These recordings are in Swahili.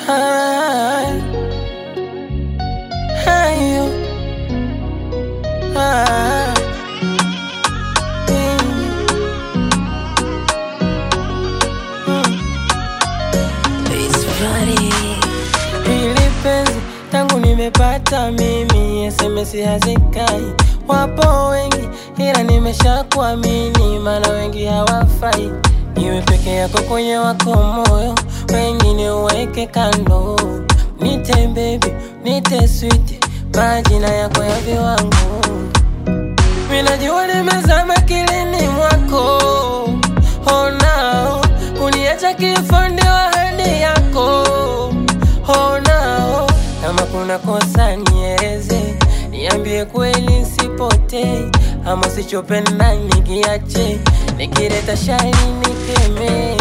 Hai. Hayo. Ah. Mm. Mm. Hili penzi tangu nimepata mimi, SMS hazikai, wapo wengi ila nimeshakuamini, maana wengi hawafai. Iwe peke yako kwenye wako moyo, wengine uweke kando. Nite baby, nite sweet, majina yako ya viwango. Minajua nimezama kilini mwako, oh no, kuniacha kifo ndio ahadi yako, oh no, kama kuna kosa nieleze, niambie kweli nisipotee, ama sichopenda nikiache, nikileta shari nikeme.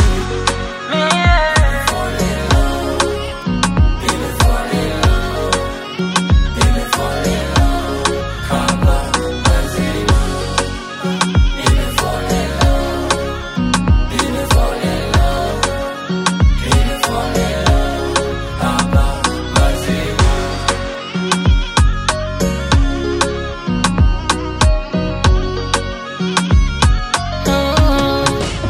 Mm.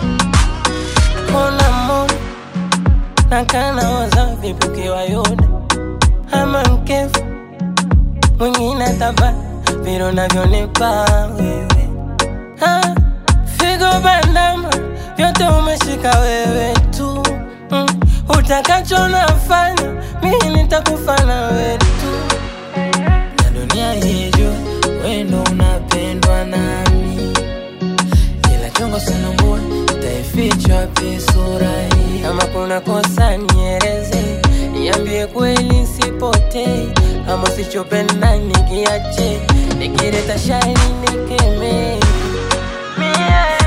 Kona mo nakana waza vipi ukiwa yuda ama mkefu mwingine taba vile unavyonipa wewe Ha, figo bandama vyote umeshika wewe tu mm. Utakacho nafanya mimi nitakufana wewe tu na dunia hijua wendo unapendwa nami ila chongo sanambua itaifichwa wapi sura hii kama kuna kosa nieleze niambie kweli nisipotee ama sichopenda nikiache nikileta shari nikeme Mie.